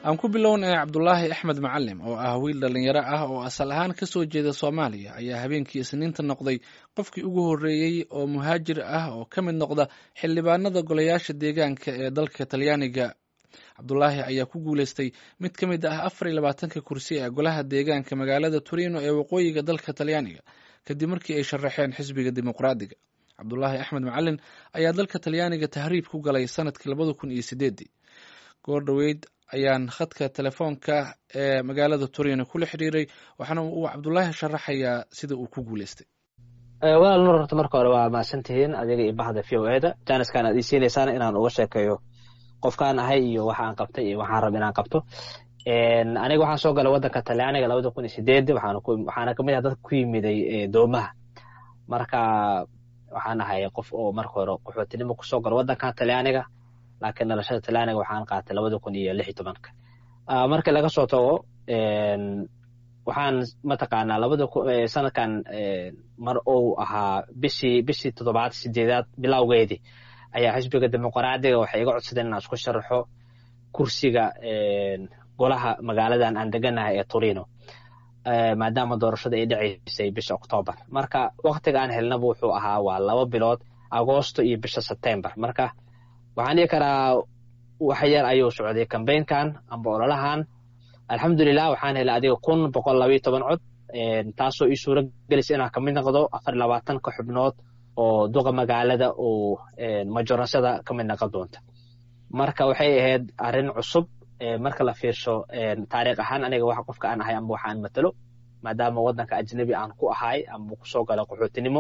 aan ku bilownay cabdulaahi axmed macalim oo ah wiil dhallinyaro ah oo asal ahaan ka soo jeeda soomaaliya ayaa habeenkii isniinta noqday qofkii ugu horreeyey oo muhaajir ah oo ka mid noqda xildhibaanada golayaasha deegaanka ee dalka talyaaniga cabdulaahi ayaa ku guuleystay mid ka mid ah afar iyo labaatanka kursi ee golaha deegaanka magaalada turino ee waqooyiga dalka talyaaniga kadib markii ay sharaxeen xisbiga dimuqraadiga cabdulaahi axmed macalin ayaa dalka talyaaniga tahriib ku galay sanadkii labada kun iyo sideedii goor dhoweyd ayaan khadka telefoonka ee magaalada turino kula xiriiray waxaana uu cabdulaahi sharaxayaa sida uu ku guuleystay walaal nur horta marka hore waa mahadsantihiin adiga iyo bahda v o eda jaaniskaan aad ii siinaysaan inaan uga sheekeeyo qofkaan ahay iyo waxa aan qabtay iyo waxaan raba inaan qabto aniga waxaan soo galay waddanka talyaaniga labada kun iyo sideed waxaana kamid ah dadka ku yimiday doomaha marka waxaan ahay qof oo marka hore qaxootinimo kusoo galo waddankan talyaaniga laakiin dhalashada talyaaniga waxaan qaatay labada kun iyo lix iyo tobanka markii laga soo tago waxaan mataqaanaa labada sanadkan mar uu ahaa bishii bishii toddobaad sideedaad bilowgeedii ayaa xisbiga dimuqraadiga waxay iga codsadeen inaan isku sharaxo kursiga golaha magaaladan aan deganahay ee turino maadaama doorashada ay dhacaysay bisha octoobar marka waktiga aan helnaba wuxuu ahaa waa laba bilood agoosto iyo bisha sebtembar marka waxaan dhihi karaa wax yar ayuu socday kambaynkan amba ololahan alxamdulilah waxaan helay adiga kun boqol labayo toban cod taasoo ii suura gelaysa inaan kamid noqdo afar labaatanka xubnood oo duqa magaalada uu majoransada ka mid noqon doonta marka waxay ahayd arrin cusub marka la fiirsho taariikh ahaan aniga wax qofka aan ahay amba waxaan matalo maadaama waddanka ajnabi aan ku ahay amba kusoo gala qaxootinimo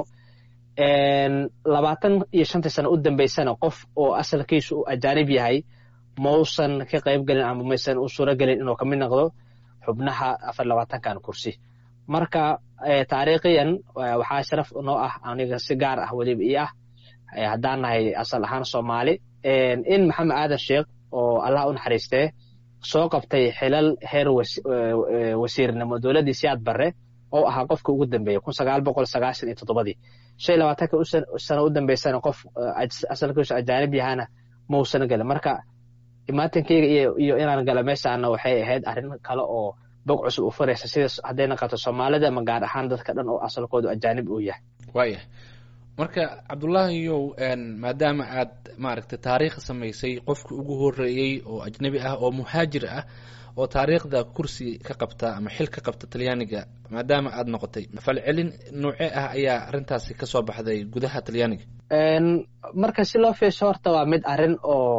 labaatan iyo shantii sano u dambeysana qof oo asalkiisu uu ajaanib yahay mausan ka qayb gelin ama maysan u suuro gelin inuu kamid noqdo xubnaha afar labaatankan kursi marka taariikhiyan waxaa sharaf noo ah aniga si gaar ah weliba ii ah haddaan nahay asal ahaan soomaali in maxamed aadan sheekh oo allah u naxariistee soo qabtay xilal heer wasiirnimo dowladdii siyaad barre oo ahaa qofka ugu dambeeya kun sagaal boqol sagaashan iyo toddobadii shan iyo labaatanka sano u dambeysana qof asalkiisu ajaanib yahana mausan gelin marka imaatankeyga iyo inaan gala meeshaana waxay ahayd arrin kale oo bog cusub u furaysa sida hadday naqato soomaalida ama gaar ahaan dadka dhan oo asalkoodu ajaanib uu yahay waayah marka cabdulaahiyow maadaama aad maaragtay taariikh samaysay qofka ugu horeeyey oo ajnabi ah oo muhaajir ah oo taariikhda kursi ka qabta ama xil ka qabta talyaaniga maadaama aad noqotay falcelin noocee ah ayaa arrintaasi kasoo baxday gudaha talyaaniga marka si loo fiisho horta waa mid arrin oo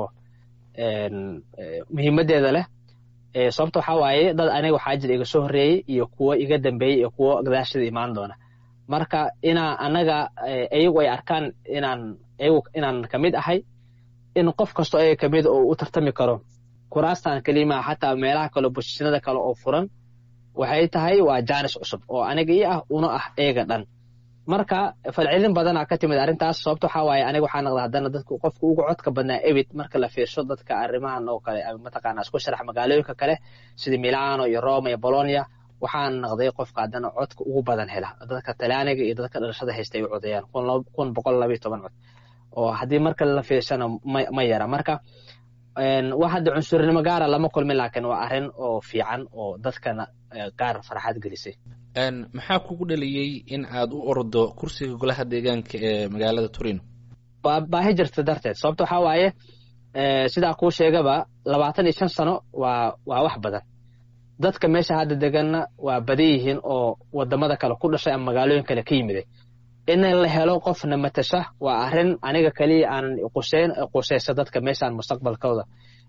muhiimadeeda leh sababta waxaa waaye dad aniga waxaa jira iga soo horreeyey iyo kuwo iga dambeeyey iyo kuwo gadaashada imaan doona marka inaa anaga iyagu ay arkaan inaan iyagu inaan kamid ahay in qof kasto ayaga kamid oo u tartami karo kuraastan kelima xataa meelaha kale bosishinada kale oo furan waxay tahay waa jaanis cusub oo aniga ii ah una ah eega dhan marka falcelin badanaa ka timid arrintaas sababta waxaa waaye aniga waxaa naqda haddana dadka qofka ugu codka badnaa ebit marka la fiirsho dadka arrimahan oo kale mataqaana isku sharax magaalooyinka kale sida milano iyo roma iyo bolonia waxaan naqday qofka haddana codka ugu badan hela dadka talyaaniga iyo dadka dhalashada haysta ay u codeeyaan kun boqol labayo toban cod oo haddii marka la fiirshana ma yara marka wax hadda cunsurnimo gaara lama kulmin laakiin waa arrin oo fiican oo dadkana gaar farxad gelisay maxaa kugu dhaliyey in aad u ordo kursiga golaha deegaanka ee magaalada turino baahi jirta darteed sababta waxaa waaye sidaa kuu sheegaba labaatan iyo shan sano waa waa wax badan dadka meesha hadda deganna waa badan yihiin oo wadamada kale ku dhashay ama magaalooyin kale ka yimiday in la helo qofna matasha waa arrin aniga keliya aanan quseyn quseysa dadka meeshaan mustaqbalkooda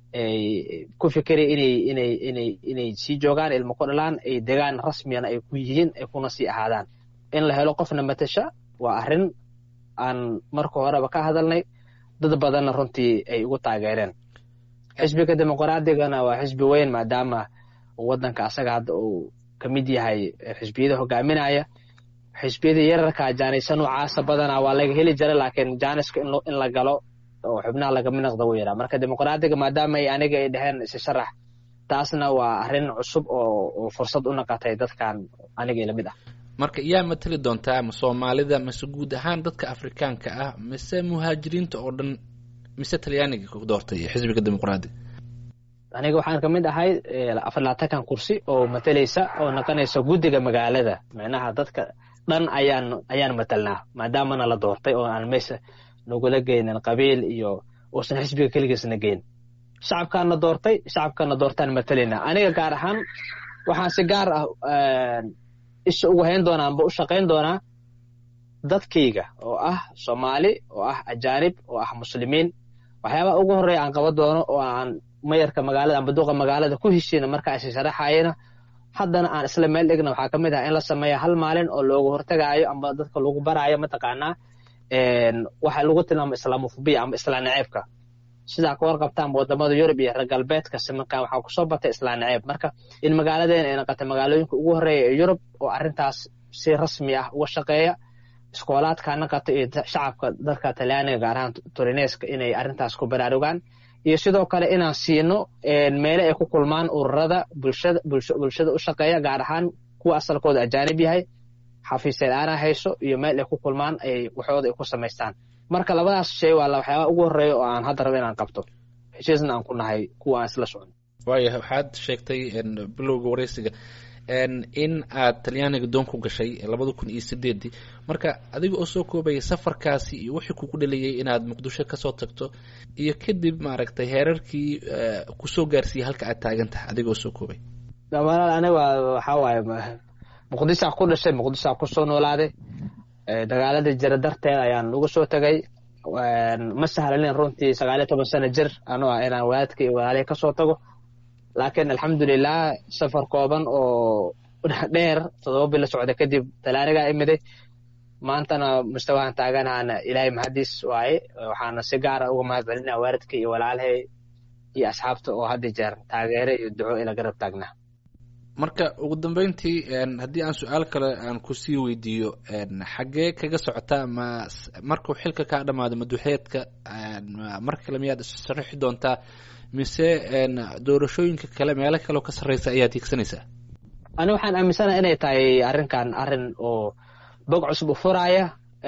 ku fikiraya inay inay inay inay sii joogaan ilmo ku dhalaan ay degaan rasmiyana ay ku yihiin ay kuna sii ahaadaan in la helo qofna matasha waa arrin aan marka horeba ka hadalnay dad badanna runtii ay ugu taageereen xisbiga dimuqraadiyagana waa xisbi weyn maadaama waddanka asaga hadda uu ka mid yahay xisbiyada hogaaminaya xisbiyada yararka jaanisa noocaasa badanaa waa laga heli jira laakiin jaaniska in la galo oo xubnaha lagamid noqda wuu yaraa marka dimuqraadiga maadaama ay aniga ay dheheen isi sharax taasna waa arrin cusub oo fursad u naqatay dadkan aniga lamid ah marka yaa matali doontaa ma soomaalida mise guud ahaan dadka afrikaanka ah mise muhaajiriinta oo dhan mise talyaaniga ku doortay xisbiga dimuqraadiga aniga waxaan kamid ahay afar labaatankan kursi oo matalaysa oo noqonaysa guddiga magaalada micnaha dadka dhan ayaan ayaan matalnaa maadaamana la doortay oo aan meesha nagula geynin qabiil iyo uusan xisbiga keligiisna geyn shacabkaana doortay shacabkana doortaan matalaynaa aniga gaar ahaan waxaan si gaar ah isha ugu hayn doonaa amba u shaqayn doonaa dadkayga oo ah soomaali oo ah ajaanib oo ah muslimiin waxyaabaha ugu horreeya aan qaban doono oo aan mayarka magaalada amba duqa magaalada ku heshiina marka aysa sharaxayana haddana aan isla meel dhigna waxaa ka mid ah in la sameeya hal maalin oo loogu hortagaayo amba dadka lagu baraayo mataqaanaa waxa lagu tilmaamo islaamofobiya amba islaan naceebka sidaa ka warqabtaan wadamada yurub iyo reer galbeedka simankan waxaa kusoo batay islaan naceeb marka in magaaladeena ay noqotay magaalooyinka ugu horreeya ee yurub oo arrintaas si rasmi ah uga shaqeeya iskoolaadka naqata iyo shacabka dalka talyaaniga gaar ahaan turineska inay arrintaas ku baraarugaan iyo sidoo kale inaan siino meele ay ku kulmaan ururada bulshada bulshada u shaqeeya gaar ahaan kuwa asalkooda ajaanib yahay xafiiseed aana hayso iyo meel ay ku kulmaan ay waxooda ay ku samaystaan marka labadaas shay waa waxyaabaha ugu horreeya oo aan hadda rabo inaan qabto heshiisna aan ku nahay kuwa aan isla socon waaya waxaad sheegtay bilowga wareysiga in aad talyaaniga doon ku gashay labada kun iyo sideedii marka adiga oo soo koobaya safarkaasi iyo wixii kugu dhaliyey inaad muqdisho kasoo tagto iyo kadib maaragtay heerarkii kusoo gaarsiiyey halka aad taagan tahay adiga oo soo koobay dhammaan aniga waxaa waaye muqdishaa ku dhashay muqdishaa kusoo noolaaday dagaaladii jira darteed ayaan uga soo tegay ma sahlanin runtii sagaal iyo toban sano jir anoo ah inaan wadaadka iyo walaalihii kasoo tago laakiin alxamdulilah safar kooban oo dheer todoba bil la socda kadib talaanigaa imiday maantana mustawahan taaganaana ilaahay mahadiis waaye waxaana si gaara uga mahad celinaa waalidka iyo walaalahay iyo asxaabta oo hadda jeer taageere iyo duco ila garab taagnaa marka ugu dambeyntii haddii aan su-aal kale aan kusii weydiiyo xaggee kaga socotaa ma markuu xilka kaa dhamaado maduxeedka mar kale miyaad issharaxi doontaa mise doorashooyinka kale meelo kaleo ka sarreysa ayaad hiigsanaysaa ani waxaan aaminsanaha inay tahay arrinkan arrin oo bog cusub u furaaya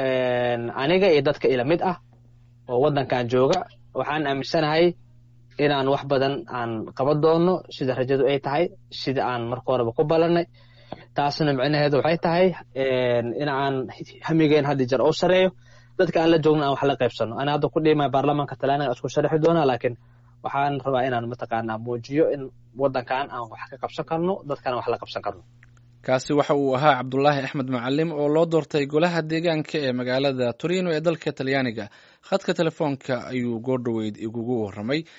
aniga iyo dadka ila mid ah oo waddankan jooga waxaan aaminsanahay inaan wax badan aan qaban doono sida rajadu ay tahay sida aan marka horeba ku ballanay taasna micnaheedu waxay tahay in aan hamigeen haddi jeer oo sareeyo dadka aan la joogno aan wax la qaybsano ana hadda ku dhiimaya baarlamaanka talyaaniga isku sharaxi doonaa laakiin waxaan rabaa inaan mataqaanaa muujiyo in waddankan aan wax ka qabsan karno dadkana wax la qabsan karno kaasi waxa uu ahaa cabdulaahi axmed macalim oo loo doortay golaha deegaanka ee magaalada torino ee dalka talyaaniga khadka telefoonka ayuu goordhoweyd igugu warramay